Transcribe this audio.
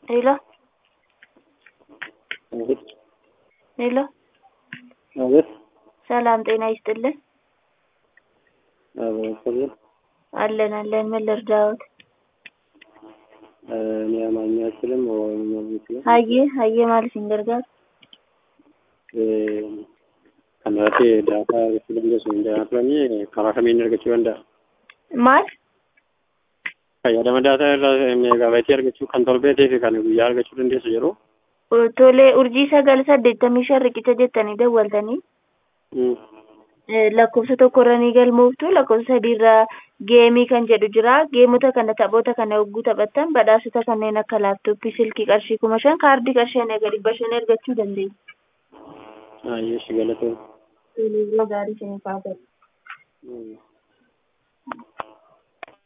ሄሎ አቤት ሄሎ አቤት ሰላም ጤና ይስጥልን። አቤት አለን አለን። ምን ልርዳዎት? እኔ አማርኛ አልችልም፣ ኦሮምኛ አልችልም። ሀዬ ሀዬ ማለት ሲንገርጋር kanarratti daataa argachuu dandeessu hin jiraatanii karaa kamiin argachuu danda'a? maal Fayyadama daataa irraa meegaabaaytii argachuu kan torbeetii fi kan guyyaa argachuu dandeessu yeroo tolee urjii sagal saddeettamii shan riqicha jettanii dawwaltanii eh, lakkoofsa tokko irra ni galmooftu lakkoofsa sadii irra geemii kan jedhu jira geemota kana taphoota kana yogguu taphattan badhaasota kanneen akka laaptooppii silkii qarshii kuma shan kaardii qarshii hanga dhibba shan argachuu dandeessu. Ayyeeshi galatoo. Tolee, yeroo gaarii isiniif haa ta'u. Mm.